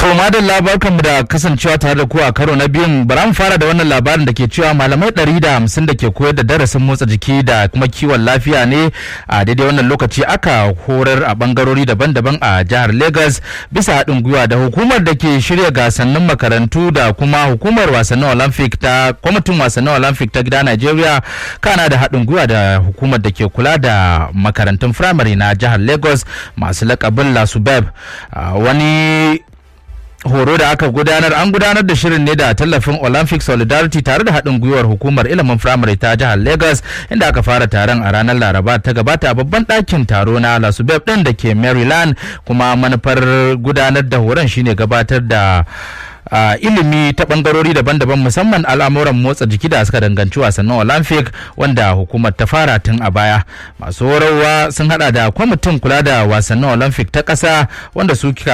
To madalla barkanmu da kasancewa tare da ku a karo na biyun bara mu fara da wannan labarin da ke cewa malamai ɗari da hamsin da ke koyar da darasin motsa jiki da kuma kiwon lafiya ne a daidai wannan lokaci aka horar a bangarori daban-daban a jihar Lagos bisa haɗin gwiwa da hukumar da ke shirya gasannin makarantu da kuma hukumar wasannin Olympic ta kwamitin wasannin Olympic ta gida Najeriya kana da haɗin gwiwa da hukumar da ke kula da makarantun firamare na jihar Lagos masu lakabin Lasubeb wani horo da aka gudanar an gudanar da shirin ne da tallafin olympic solidarity tare da haɗin gwiwar hukumar ilimin firamare ta jihar lagos inda aka fara taron a ranar laraba ta gabata a babban ɗakin taro na lasubeb ɗin da ke maryland kuma manufar gudanar da horon shine gabatar da Uh, ilimi ta bangarori daban-daban musamman al'amuran motsa jiki da suka danganci wasannin olympic wanda hukumar ta fara tun a baya masu horarwa sun hada da kwamitin kula da wasannin olympic ta ƙasa wanda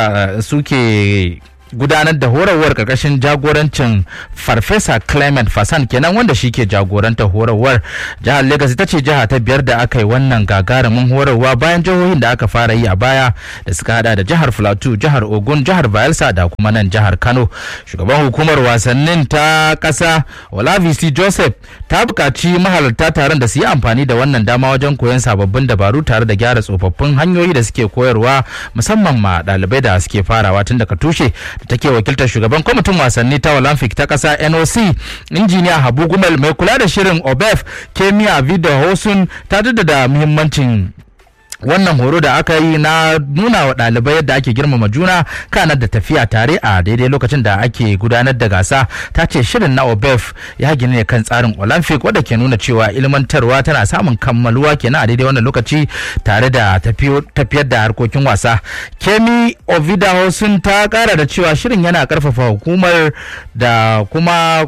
suke gudanar da horarwar karkashin jagorancin farfesa clement fasan kenan wanda shi ke jagorantar horarwar jihar lagos ita ce jiha ta biyar da aka yi wannan gagarumin horarwa bayan jihohin da aka fara yi a baya da suka hada da jihar plateau jihar ogun jihar bayelsa da kuma nan jihar kano shugaban hukumar wasannin ta kasa olavisi joseph ta buƙaci mahalarta taron da su yi amfani da wannan dama wajen koyon sababbin dabaru tare da gyara tsofaffin hanyoyi da suke koyarwa musamman ma ɗalibai da suke farawa tun daga tushe da take wakiltar shugaban kwamitin wasanni ta olympic ta kasa noc injiniya habu gumel mai kula da shirin obef kemiya video hosun ta da muhimmancin wannan horo da aka yi na nuna wa ɗalibai yadda ake girmama juna kanar da tafiya tare a daidai lokacin da ake gudanar da gasa ta ce shirin na obef ya gina ne kan tsarin olympic wadda ke nuna cewa ilmantarwa tana samun kammaluwa kenan a daidai wannan lokaci tare da tafiyar da harkokin wasa kemi ovida sun ta kara da cewa shirin yana karfafa hukumar da kuma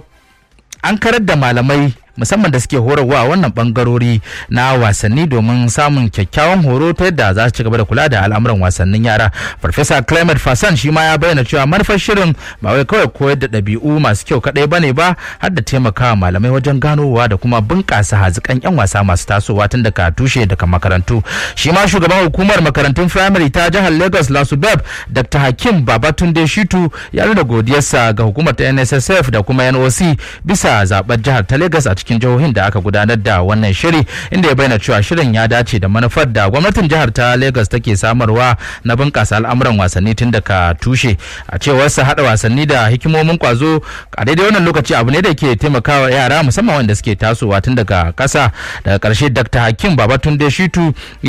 an karar da malamai musamman da suke horarwa a wannan bangarori na wasanni domin samun kyakkyawan horo ta yadda za su ci gaba da kula da al'amuran wasannin yara farfesa clement fasan shi ma ya bayyana cewa manufar shirin ba wai kawai koyar da ɗabi'u masu kyau kaɗai bane ba har da taimakawa malamai wajen ganowa da kuma bunƙasa hazikan yan wasa masu tasowa tun daga tushe daga makarantu shi ma shugaban hukumar makarantun firamare ta jihar lagos lasubeb dr hakim babatunde shitu ya nuna godiyarsa ga hukumar ta nssf da kuma noc bisa zaben jihar ta lagos a cikin jihohin da aka gudanar da wannan shiri inda ya bayyana cewa shirin ya dace da manufar da gwamnatin jihar ta Lagos take samarwa na bunƙasa al'amuran wasanni tun daga tushe a cewar sa hada wasanni da hikimomin kwazo a daidai wannan lokaci abu ne da ke taimakawa yara musamman wanda suke tasowa tun daga ƙasa daga ƙarshe Dr. Hakim Babatunde Shitu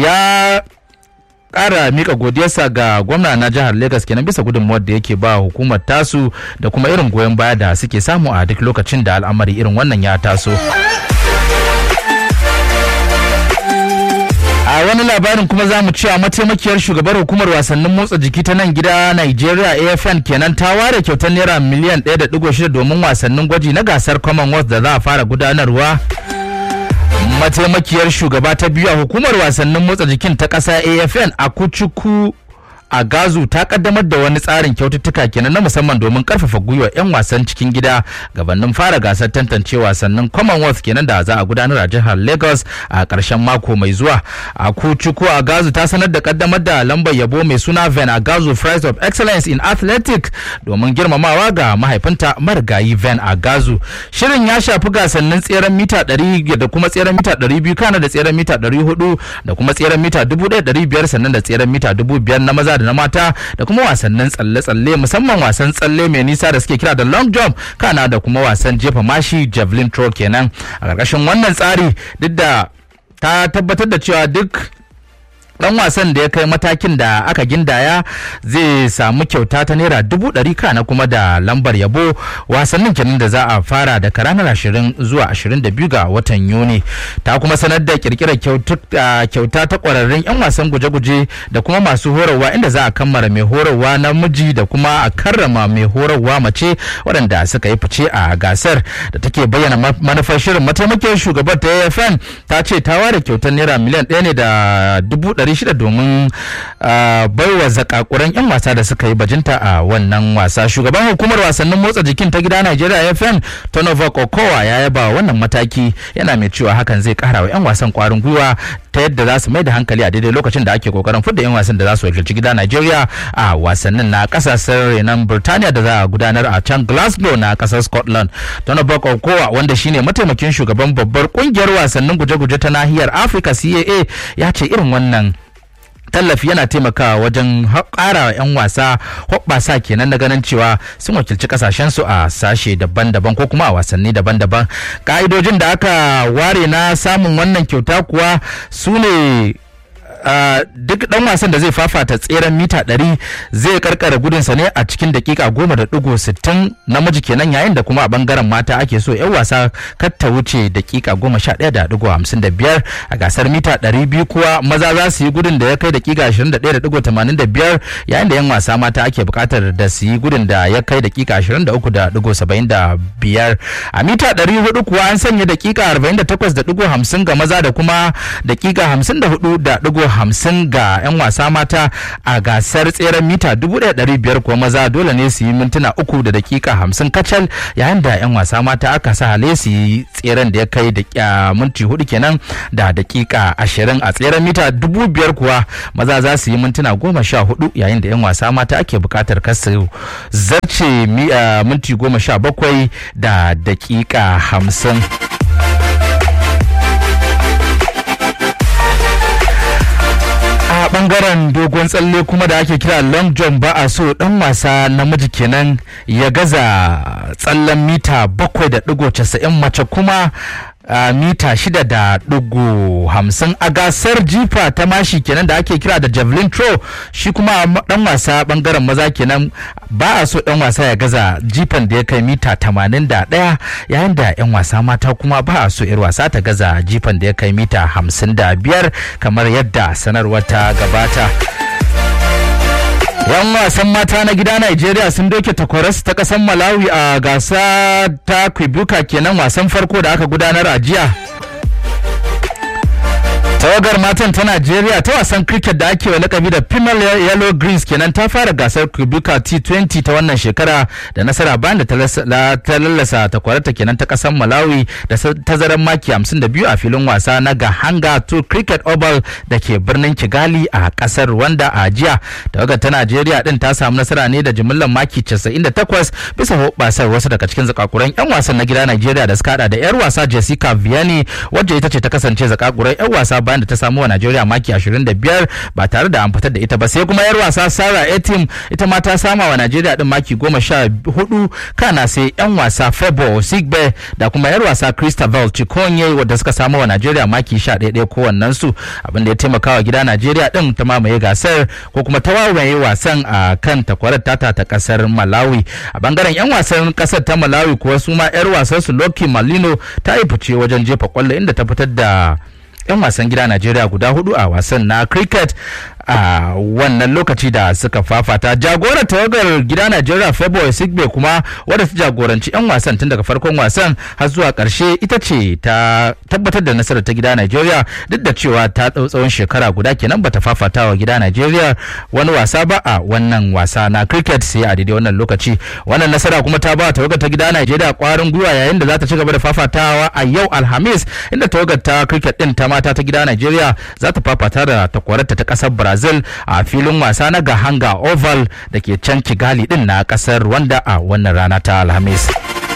ya kara mika godiyarsa ga gwamna na jihar Legas kenan bisa gudunmuwar da yake ba hukumar tasu da kuma irin goyon baya da suke samu a duk lokacin da al'amari irin wannan ya taso. a wani labarin kuma za mu cewa mataimakiyar shugabar hukumar wasannin motsa jiki ta nan gida Nigeria AFN kenan ta ware kyautar naira miliyan 1.6 domin wasannin gwaji na gasar Commonwealth da za a fara gudanarwa. mataimakiyar shugaba ta biyu a hukumar wasannin motsa jikin ta ƙasa afn a kucuku a gazu ta kaddamar da wani tsarin kyaututtuka kenan na musamman domin karfafa gwiwa 'yan wasan cikin gida gabanin fara gasar tantance wasannin commonwealth kenan da za a gudanar a jihar lagos a karshen mako mai zuwa a kucuku a gazu ta sanar da kaddamar da lambar yabo mai suna ven a gazu prize of excellence in athletic domin girmamawa ga mahaifinta marigayi ven a gazu shirin ya shafi gasannin tseren mita 100 da kuma tseren mita 200 kana da tseren mita 400 da kuma tseren mita 1500 sannan da tseren mita 5000 na maza da na mata da kuma wasannin tsalle-tsalle musamman wasan tsalle mai nisa da suke kira da long jump kana da kuma wasan jefa mashi javelin throw kenan a ƙarƙashin wannan tsari duk da ta tabbatar da cewa duk dan wasan da ya kai matakin da aka gindaya zai samu kyauta ta naira dubu ɗari kana kuma da lambar yabo wasannin kenan da za a fara daga ranar ashirin zuwa ashirin da biyu ga watan yuni ta kuma sanar da kirkirar kyauta ta kwararrun yan wasan guje-guje da kuma masu horarwa inda za a kammara mai horarwa namiji da kuma a karrama mai horarwa mace waɗanda suka yi fice a gasar da take bayyana manufar shirin mataimakin shugabar ta afn ta ce ta ware kyautar naira miliyan ɗaya ne da dubu 600 domin baiwa zakakuran 'yan wasa da suka yi bajinta a wannan wasa shugaban hukumar wasannin motsa jikin ta gida Najeriya FM Tonova Kokowa ya yaba wannan mataki yana mai cewa hakan zai kara wa 'yan wasan kwarin gwiwa ta yadda za su mai da hankali a daidai lokacin da ake kokarin fidda 'yan wasan da za su wakilci gida Najeriya a wasannin na kasashen renon Birtaniya da za a gudanar a can Glasgow na kasar Scotland. Tonova Kokowa wanda shine mataimakin shugaban babbar kungiyar wasannin guje-guje ta nahiyar Afirka CAA ya ce irin wannan tallafi yana taimakawa wajen ƙara 'yan wasa hoɓɓasa kenan na ganin cewa sun wakilci kasashensu a sashe daban-daban ko kuma a wasanni daban-daban ka'idojin da aka ware na samun wannan kyauta kuwa su ne Uh, duk dan wasan da zai fafata tseren mita 100 zai karkara gudunsa ne a cikin dakika goma da digo sittin namiji kenan yayin da kuma a bangaren mata ake so yan wasa kar ta wuce dakika goma sha ɗaya da digo hamsin da biyar a gasar mita ɗari biyu kuwa maza za su yi gudun da ya kai dakika ashirin da ɗaya da digo tamanin da biyar yayin da yan wasa mata ake buƙatar da su yi gudun da ya kai dakika ashirin da uku da digo saba'in da biyar a mita ɗari hudu kuwa an sanya dakika arba'in da takwas da digo hamsin ga maza da kuma dakika hamsin da hudu da digo hamsin ga 'yan wasa mata a gasar tseren mita 1500 kuwa maza dole ne su yi mintuna uku da dakika hamsin kacal yayin da 'yan wasa mata aka sa hale su yi tseren da ya kai da minti hudu kenan da dakika ashirin a tseren mita 5000 kuwa maza za su yi mintuna goma sha hudu yayin da 'yan wasa mata ake bukatar kasu zarce minti goma sha bakwai da dakika hamsin. a bangaren dogon tsalle kuma da ake kira long jump ba a so dan wasa namiji kenan ya gaza tsallen mita bakwai da digo casa'in mace kuma Uh, mita shida da ɗigo hamsin a gasar jifa ta mashi kenan da ake kira da javelin throw shi kuma dan wasa bangaren maza kenan ba a so dan wasa ya gaza jifan da ya kai mita tamanin da ɗaya yayin da yan wasa mata kuma ba a so yar wasa ta gaza jifan da ya kai mita hamsin da biyar kamar yadda sanarwar ta gabata. yan wasan mata na gida Najeriya sun doke takwaras ta kasan Malawi a gasa ta Kwibuka kenan wasan farko da aka gudanar a jiya. tawagar matan ta Najeriya ta wasan cricket da ake wa lakabi da Female Yellow Greens kenan ta fara gasar Kubuka T20 ta wannan shekara da nasara bayan da ta lallasa takwarata kenan ta kasar Malawi da tazaran maki 52 a filin wasa na Gahanga to Cricket Oval da ke birnin Kigali a kasar Rwanda a jiya. Tawagar ta Najeriya din ta samu nasara ne da jimillar maki 98 bisa hoɓasar wasu daga cikin zakakuran 'yan wasan na gida Najeriya da suka hada da 'yar wasa Jessica Vianney wacce ita ce ta kasance zakakuran 'yan wasa bayan da ta samu wa Najeriya maki 25 ba tare da an fitar da ita ba sai kuma yar wasa Sarah Etim ita ma ta sama wa Najeriya din maki 14 kana sai yan wasa Febo Sigbe da kuma yar wasa Christabel Chikonye wadda suka samu wa Najeriya maki 11 kowannen su abin da ya taimaka wa gida Najeriya din ta mamaye gasar ko kuma ta wawaye wasan a kan takwarar tata ta kasar Malawi a bangaren yan wasan kasar ta Malawi kuwa su ma yar wasan su Loki Malino ta yi fice wajen jefa kwallo inda ta fitar da 'yan wasan gida Najeriya guda hudu a wasan na cricket a wannan lokaci da suka fafata jagorar tawagar gida Najeriya Feboy Sigbe kuma wadda ta jagoranci 'yan wasan tun daga farkon wasan har zuwa karshe ita ce ta tabbatar da nasarar ta gida Najeriya duk da cewa ta ɗau tsawon shekara guda kenan bata fafata wa gida Najeriya wani wasa ba a wannan wasa na cricket sai a daidai wannan lokaci wannan nasara kuma ta ba tawagar ta gida Najeriya kwarin gwiwa yayin da za ta ci gaba da fafatawa a yau Alhamis inda tawagar ta cricket din ta mata ta gida Najeriya za ta fafata da takwararta ta kasar Brazil Brazil a filin wasa na Gahanga Oval da ke can Kigali din na kasar Rwanda a wannan rana ta Alhamis.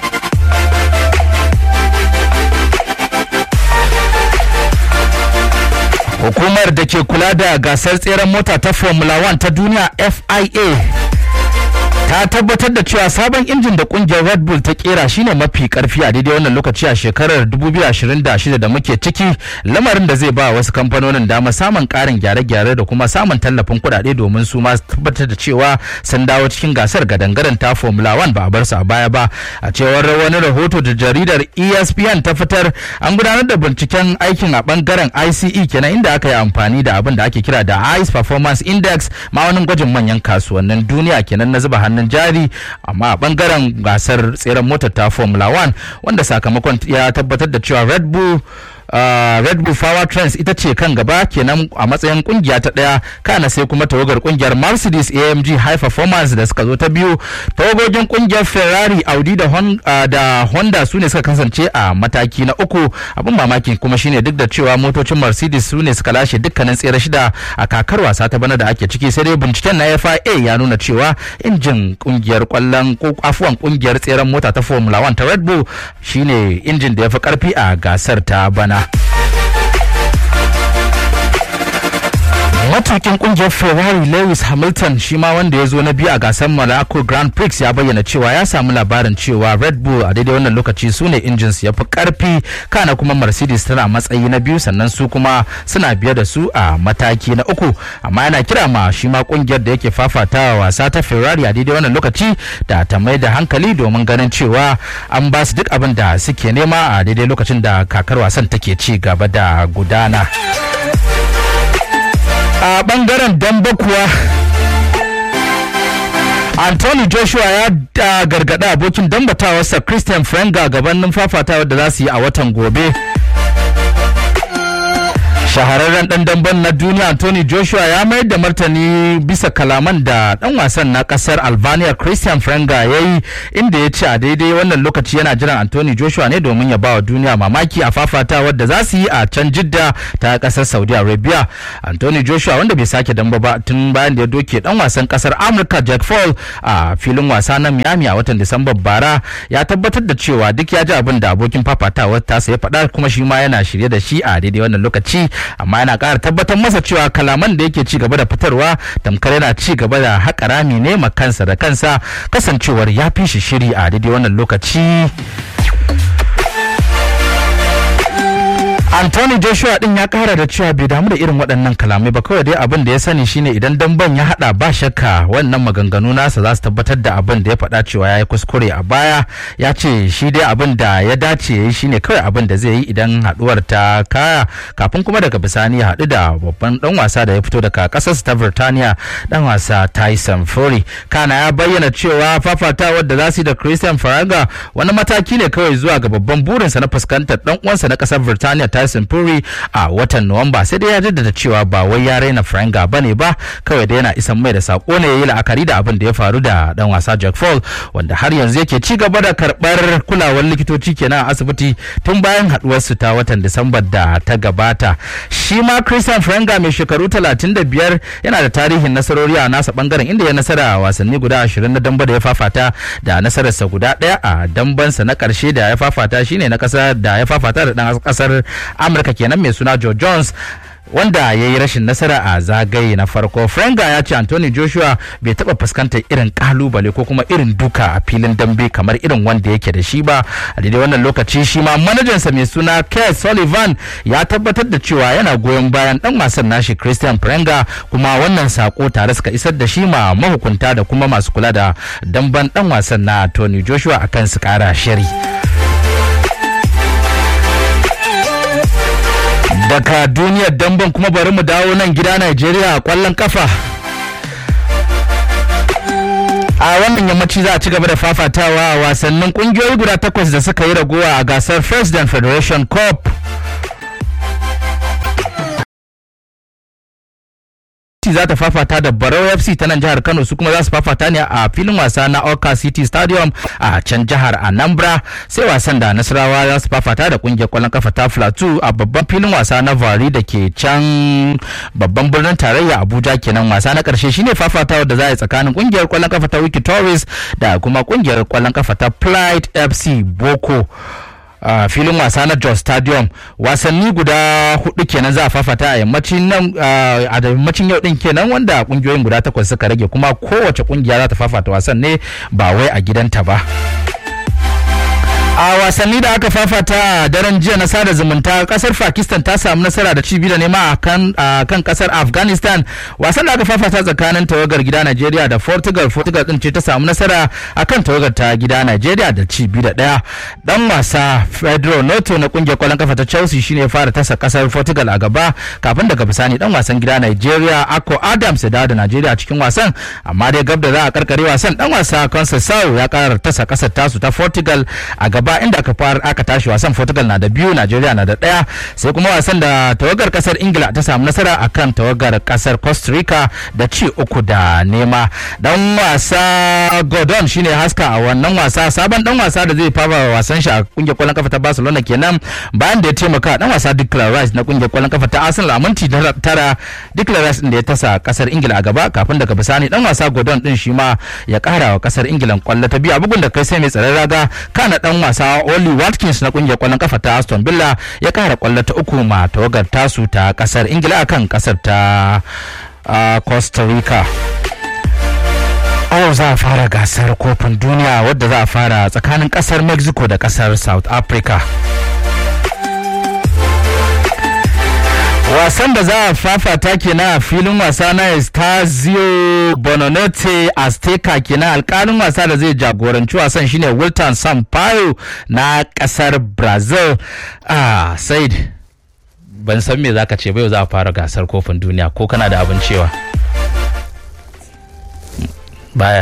Hukumar da ke kula da gasar tseren mota ta Formula 1 ta duniya FIA ta tabbatar da cewa sabon injin da kungiyar red bull ta kera shine mafi karfi a daidai wannan lokaci a shekarar 2026 da muke ciki lamarin da zai ba wasu kamfanonin dama samun karin gyare-gyare da kuma samun tallafin kuɗaɗe domin su ma tabbatar da cewa sun dawo cikin gasar gadangaren ta formula 1 ba a bar su a baya ba a cewar wani rahoto da jaridar espn ta fitar an gudanar da binciken aikin a bangaren ice kenan inda aka yi amfani da abin da ake kira da ice performance index ma'aunin gwajin manyan kasuwannin duniya kenan na zuba hannun hannun jari amma a bangaren gasar tseren motar ta formula 1 wanda sakamakon ya tabbatar da cewa red bull red bull power trends ita ce kan gaba kenan a matsayin kungiya ta daya kana sai kuma tawagar kungiyar mercedes amg high performance da suka zo ta biyu tawagogin kungiyar ferrari audi da, hon, uh, da honda su ne suka kasance a mataki na uku abin mamaki kuma shine duk da cewa motocin mercedes su ne suka lashe dukkanin tsere shida a kakar wasa ta bana da ake ciki sai dai binciken na fia ya nuna cewa injin kungiyar kwallon afuwan kungiyar tseren mota ta formula 1 ta red bull shine injin da ya fi karfi a gasar ta bana matukin kungiyar ferrari lewis hamilton shi ma wanda ya zo na biyu a gasar monaco grand prix ya bayyana cewa ya samu labarin cewa red bull a daidai wannan lokaci su ne injins ya fi karfi kana kuma mercedes tana matsayi na biyu sannan su kuma suna biye da su a mataki na uku amma yana kira ma shi ma kungiyar da yake fafatawa wasa ta ferrari a daidai wannan lokaci da ta mai da hankali domin ganin cewa an ba su duk abin da suke nema a daidai lokacin da kakar wasan take ci gaba da gudana. a bangaren damba kuwa Anthony Joshua ya gargada abokin dambatawarsa Christian Frenga gabanin fafatawar da za su yi a watan gobe. shahararren dan damben na duniya Anthony Joshua ya mayar da martani bisa kalaman da dan wasan na kasar Albania Christian Frenga ya yi inda ya ce a daidai wannan lokaci yana jiran Anthony Joshua ne domin ya ba wa duniya mamaki a fafatawar da za su yi a can Jidda ta kasar Saudi Arabia. Anthony Joshua wanda bai sake damba ba tun bayan da ya doke dan wasan kasar Amurka Jack Paul a filin wasa na Miami a watan Disamba bara ya tabbatar da cewa duk ya ji abin da abokin fafatawar tasa ya faɗa kuma shi ma yana shirye da shi a daidai wannan lokaci amma yana ƙara tabbatar masa cewa kalaman da yake ci gaba da fitarwa tamkar yana ci gaba da haƙa rami ne ma kansa da kansa kasancewar ya fi shi shiri a daidai wannan lokaci Anthony Joshua din ya kara da cewa bai damu da irin waɗannan kalamai ba kawai dai abin da ya sani shine idan damban ya hada ba shakka wannan maganganu nasa za su tabbatar da abin da ya faɗa cewa ya yi kuskure a baya ya ce shi dai abin da ya dace ya yi shine kawai abin da zai yi idan haduwar ta kaya kafin kuma daga bisani ya haɗu da babban dan wasa da ya fito daga ƙasar ta Birtaniya dan wasa Tyson Fury kana ya bayyana cewa fafatawar da za su yi da Christian Faraga wani mataki ne kawai zuwa ga babban burinsa na fuskantar dan uwansa na ƙasar Birtaniya Tyson Fury a watan Nuwamba sai dai ya jaddada cewa ba wai ya raina Franga bane ba kawai da yana isan mai da sako ne yayi la'akari da abin da ya faru da dan wasa Jack Paul wanda har yanzu yake ci gaba da karbar kulawar likitoci kenan a asibiti tun bayan haduwar su ta watan Disamba da ta gabata shi ma Christian Franga mai shekaru 35 yana da tarihin nasarori a nasa bangaren inda ya nasara a wasanni guda 20 na damba da ya fafata da nasararsa guda daya a dambansa na karshe da ya fafata shine na kasar da ya fafata da dan kasar amurka kenan mai suna joe jones wanda ya yi rashin nasara a zagaye na farko frenga ya ce anthony joshua bai taba fuskantar irin kalubale ko kuma irin duka a filin dambe kamar irin wanda yake da shi ba a daidai wannan lokaci shi ma manajansa mai suna Keith sullivan ya tabbatar da cewa yana goyon bayan dan wasan nashi christian frenga kuma wannan sako tare suka isar da shi ma mahukunta da kuma masu kula da damban dan wasan na tony joshua akan su kara shiri daga duniyar damben kuma bari mu dawo nan gida Najeriya a kwallon kafa. a wannan yammaci za a ci gaba da fafatawa a wasannin kungiyoyi guda takwas da suka yi ragowa a gasar President Federation Cup. za ta fafata da Barau FC ta nan jihar Kano su kuma za su fafata ne a filin wasa na Oka City Stadium a can jihar Anambra sai wasan da Nasarawa za su fafata da kungiyar kwallon kafa ta Plateau a babban filin wasa na Vari da ke can babban birnin tarayya Abuja kenan wasa na karshe shine fafatawa da za a yi tsakanin kungiyar kwallon kafa ta Wiki Tourist da kuma kungiyar kwallon kafa ta Plight FC Boko. a uh, filin wasa na Jos Stadium wasanni guda hudu kenan za a fafata a yammacin nan uh, a yammacin yau din kenan wanda kungiyoyin guda takwas suka rage kuma kowace kungiya za ta fafata wasan ne ba wai a gidanta ba. a wasanni da aka fafata a daren jiya na sada zumunta kasar pakistan ta samu nasara da cibi da nema a kan kasar afghanistan wasan da aka fafata tsakanin tawagar gida nigeria da portugal portugal din ce ta samu nasara a kan tawagar ta gida nigeria da cibi da daya dan wasa pedro noto na kungiyar kwallon kafa ta chelsea shine ya fara tasa kasar portugal a gaba kafin daga bisani dan wasan gida nigeria ako adams ya dawo da nigeria cikin wasan amma dai gab da za a karkare wasan dan wasa conceição ya kara tasa kasar tasu ta portugal a gaba ba inda aka fara aka tashi wasan portugal na da biyu nigeria na da daya sai kuma wasan da tawagar kasar ingila ta samu nasara akan tawagar kasar costa rica da ci uku da nema dan wasa gordon shine haska a wannan wasa sabon dan wasa da zai fara wasan shi a kungiyar kwallon kafa ta barcelona kenan bayan da ya taimaka dan wasa declan rice na kungiyar kwallon kafa ta arsenal a minti tara declan rice din da ya tasa kasar ingila a gaba kafin daga bisani dan wasa gordon din shi ma ya kara wa kasar ingila kwallo ta biyu a bugun da kai sai mai tsaron raga kana dan wasa oli watkins na kungiyar kwallon kafa ta aston villa ya kara kwallo ta uku ma tawagar tasu ta kasar ingila akan kasar ta costa rica yau za a fara gasar kofin duniya wadda za a fara tsakanin kasar mexico da kasar south africa wasan da za a fafata kenan a filin wasa na Estazio Bononete Azteca kenan alkalin wasa da zai jagoranci wasan shine Wilton Sampaio na kasar Brazil ah Said ban san me zaka ce ba yau za a fara gasar kofin duniya ko kana da abin cewa baya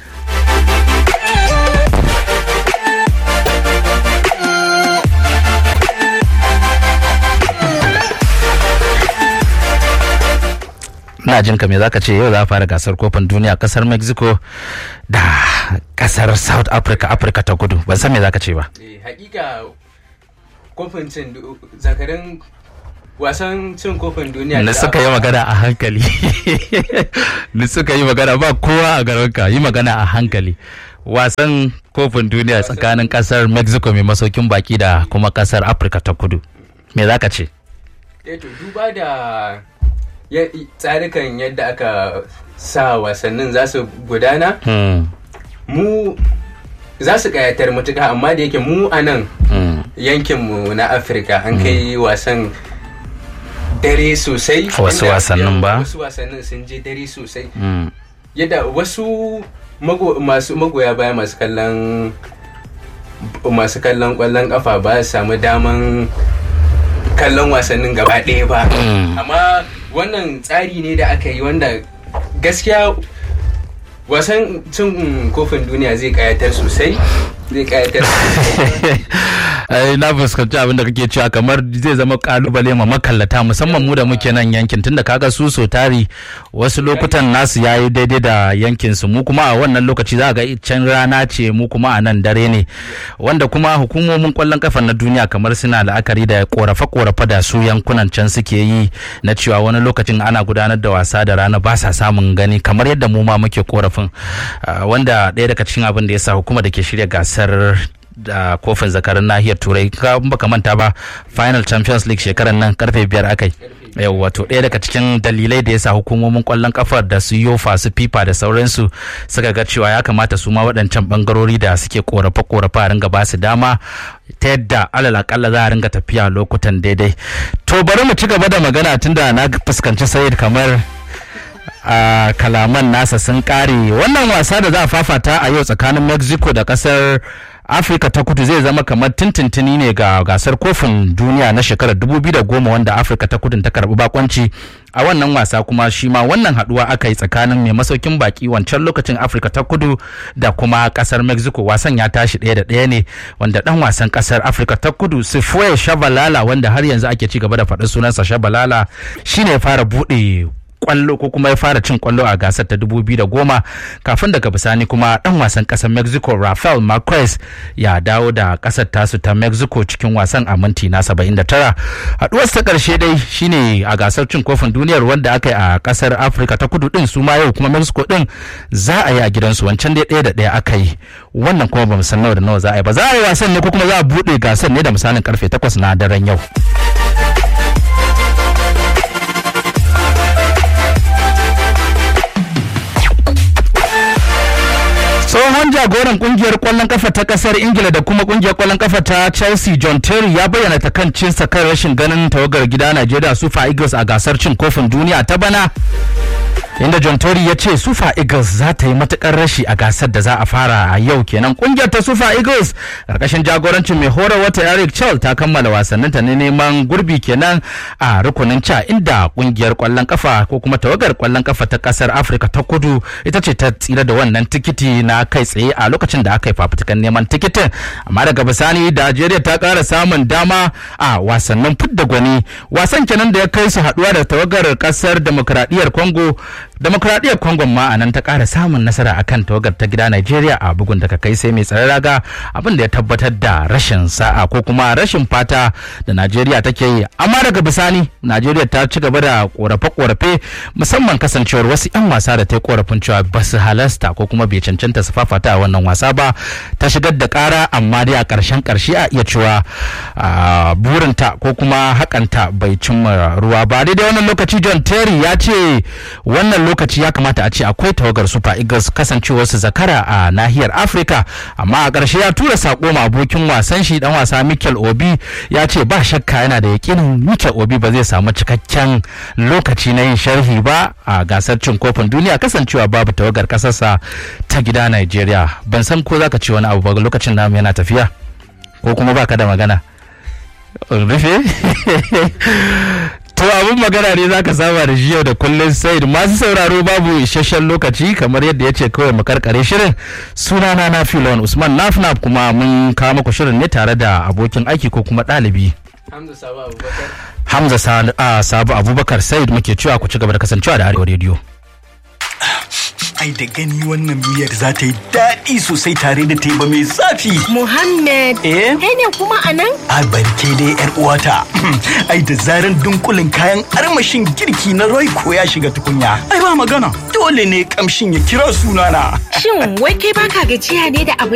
na jin ka me zaka ce yau za a fara gasar kofin duniya kasar mexico da kasar south africa africa ta kudu ban san me zaka ce ba hakika kofin cin zakarin wasan cin kofin duniya ni suka yi magana a hankali ni suka yi magana ba kowa a garinka yi magana a hankali wasan kofin duniya tsakanin kasar mexico mai masaukin baki da kuma kasar africa ta kudu me zaka ce to duba da tsarikan yadda aka sa wasannin za su gudana mu za su kayatar matuka amma da yake mu a nan yankinmu na afirka an kai wasan dare sosai wasu wasannin ba wasu wasannin sun je dare sosai yadda wasu masu magoya baya masu kallon masu kallon kwallon kafa ba su samu daman kallon wasannin gaba ɗaya ba amma wannan tsari ne da aka yi wanda gaskiya wasan cin kofin duniya zai kayatar sosai zai kayatar ai na fuskanci abin da kake cewa kamar zai zama kalubale ma makallata musamman mu da muke nan yankin tunda kaga su so tari wasu lokutan nasu yayi daidai da yankin su mu kuma a wannan lokaci za ga can rana ce mu kuma a nan dare ne wanda kuma hukumomin kwallon kafa na duniya kamar suna la'akari da korafe korafe da su yankunan can suke yi na cewa wani lokacin ana gudanar da wasa da rana ba sa samun gani kamar yadda mu ma muke korafin wanda ɗaya daga cikin abin da ya sa hukuma da ke shirya gasar da kofin zakarin nahiyar turai ka baka manta ba final champions league shekarar nan karfe biyar akai yau wato ɗaya daga cikin dalilai da ya sa hukumomin kwallon kafar da su yofa su fifa da sauransu suka ga cewa ya kamata su ma waɗancan bangarori da suke korafe korafe a ringa ba su dama ta yadda alal akalla za a ringa tafiya lokutan daidai to bari mu ci gaba da magana tunda na fuskanci sayid kamar a kalaman nasa sun kare wannan wasa da za a fafata a yau tsakanin mexico da kasar afirka ta kudu zai zama kamar tintintini ne ga gasar kofin duniya na shekarar 2010 wanda afirka ta kudu ta karbi bakonci a wannan wasa kuma shi ma wannan haduwa aka yi tsakanin mai masaukin baki wancan lokacin afirka ta kudu da kuma kasar mexico wasan ya tashi ɗaya da ɗaya ne wanda dan wasan kasar afirka ta kudu sifue shabalala wanda har yanzu ake ci gaba da faɗin sunansa shabalala shine fara buɗe kwallo ko kuma ya fara cin kwallo a gasar ta goma kafin daga bisani kuma dan wasan kasar mexico rafael marquez ya dawo da kasar tasu ta mexico cikin wasan a minti na 79 haduwar ta karshe dai shine a gasar cin kofin duniyar wanda aka yi a kasar afirka ta kudu din su ma yau kuma mexico din za a yi a gidansu wancan dai ɗaya da ɗaya aka yi wannan kuma ba san nawa da nawa za a yi ba za a yi wasan ne ko kuma za a buɗe gasar ne da misalin karfe 8 na daren yau tsohon jagoran kungiyar kwallon kafa ta kasar ingila da kuma kungiyar kwallon kafa ta chelsea john terry ya bayyana takancinsa kan rashin ganin tawagar gida najeriya super eagles a gasar cin kofin duniya ta bana inda John Tory ya ce Super Eagles za ta yi matukar rashi a gasar da za a fara a yau kenan kungiyar ta Super Eagles karkashin jagorancin mai horar wata Eric Chell ta kammala wasanninta ne neman gurbi kenan a rukunin ca inda kungiyar kwallon kafa ko kuma tawagar kwallon kafa ta kasar Afirka ta kudu ita ce ta tsira da wannan tikiti na kai tsaye a lokacin da aka yi fafutukan neman tikitin amma daga bisani Najeriya ta kara samun dama a wasannin fidda gwani wasan kenan da ya kai su haduwa da tawagar kasar demokradiyyar Congo demokradiyyar Congo ma a nan ta kara samun nasara akan tawagar ta gida Najeriya a bugun da ka kai sai mai tsare raga abin da ya tabbatar da rashin sa'a ko kuma rashin fata da Najeriya take yi amma daga bisani Najeriya ta ci gaba da korafe-korafe musamman kasancewar wasu 'yan wasa da ta yi korafin cewa ba su halasta ko kuma bai cancanta su fafata a wannan wasa ba ta shigar da kara amma dai a ƙarshen ƙarshe a iya cewa burinta ko kuma hakanta bai cimma ruwa ba daidai wannan lokaci John Terry ya ce wannan lokaci ya kamata a ce akwai tawagar Super Eagles kasancewar su zakara a nahiyar Afirka amma a ƙarshe ya tura sako ma abokin wasan shi dan wasa Mikel Obi ya ce ba shakka yana da yakinin Mikel Obi ba zai samu cikakken lokaci na yin sharhi ba a gasar cin kofin duniya kasancewa babu tawagar kasarsa ta gida Nigeria ban san ko zaka ce wani abu ba lokacin namu yana tafiya ko kuma baka da magana rufe to abin magana ne zaka saba da shi yau da kullum sai masu sauraro babu isasshen lokaci kamar yadda ya ce kawai mu karkare shirin sunana na filon usman nafnaf kuma mun kawo muku shirin ne tare da abokin aiki ko kuma ɗalibi Hamza Sabo Abubakar. Hamza Sabu Abubakar Said muke cewa ku ci gaba da kasancewa da Arewa Radio. Ai da gani wannan miyar za ta yi daɗi sosai tare da teba mai zafi. Muhammad, Eh? kai ne kuma a nan? A barke dai yar uwata. Ai da zaran dunkulin kayan armashin girki na Royco ya shiga tukunya. Ai ba magana. Dole ne kamshin ya kira sunana. Shin wai kai baka gajiya ne da abin